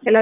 ሄሎ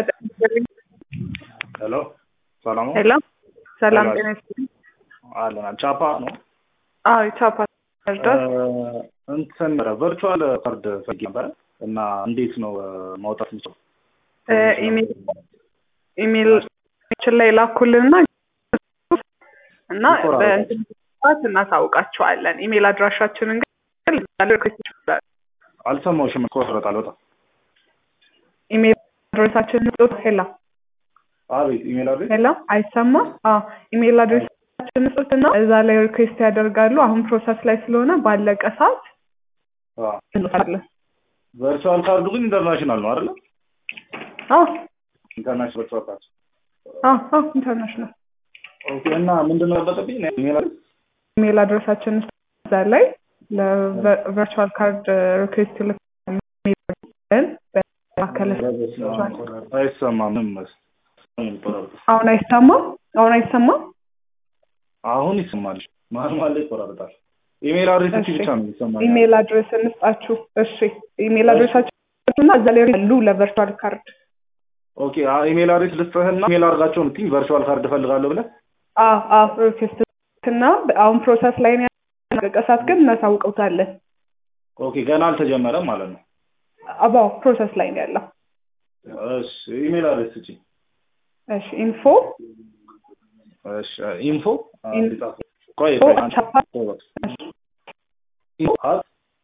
ሄሎ ሰላም ነው? ሄሎ ሰላም ሄሎ። ጤና ይስጥልኝ። አለን ቻፓ ነው። አዎ የቻፓ እርዳት እንትን ቨርቹዋል ካርድ ፈልጌ ነበረ እና እንዴት ነው እ፣ ማውጣት የምችለው? ኢሜል ኢሜል ችን ላይ ላኩልንና እና ይቆራረጣል። በእንትን ሰዓት እናሳውቃቸዋለን። ኢሜል አድራሻችንን ግን ሪኩዌስት ይችላል። አልሰማሁሽም። ይቆራረጣል በጣም ኢሜል አድሬሳችንን ስጡት። ሄላ አቤት። ኢሜል አድሬስ ሄላ አይሰማም? አዎ ኢሜል አድሬሳችንን ስጡትና እዛ ላይ ሪኩዌስት ያደርጋሉ። አሁን ፕሮሰስ ላይ ስለሆነ ባለቀ ሰዓት እንልካለን። ቨርቹዋል ካርዱ ግን ኢንተርናሽናል ነው አይደለ? አዎ ኢንተርናሽናል ቨርቹዋል ካርድ አዎ አዎ ኢንተርናሽናል ኦኬ። እና ምንድን ነው ያለበትኝ? ኢሜል አድሬስ ኢሜል አድሬሳችን እዛ ላይ ለቨርቹዋል ካርድ ሪኩዌስት ልክን በማከለ አይሰማም። ምን መስ ይቆራረጣል። አሁን አይሰማም? አሁን አይሰማም? አሁን ይሰማል። መሀል መሀል ላይ ይቆራረጣል። ኢሜል አድሬስ እሺ። ብቻ ነው ይሰማል። ኢሜል አድሬስ እንስጣችሁ። እሺ ኢሜል አድሬሳችን እና እዛ ላይ ያሉ ለቨርቹዋል ካርድ ኦኬ። አ- ኢሜል አድሬስ ልስጥህና ኢሜል አድርጋቸውን ትኝ ቨርቹዋል ካርድ እፈልጋለሁ ብለህ አዎ አዎ ሪኩዌስት እና አሁን ፕሮሰስ ላይ ነው ያለቀ ሰዓት ግን እናሳውቀውታለን። ኦኬ። ገና አልተጀመረም ማለት ነው። አባው ፕሮሰስ ላይ ነው ያለው። እሺ። ኢሜል አድሬስ ስጪኝ። እሺ ኢንፎ እሺ። ኢንፎ ኢን- እንዲጻፍ ቆይ ኢንፎ ቆይ አንድ ቻፓ ቆይ በቃ። ኢንፎ አት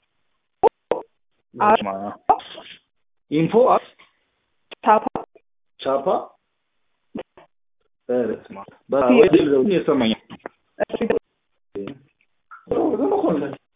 አት ኢንፎ አት ቻፓ ቻፓ በስማ በወይ ድል የሰማኝ እሺ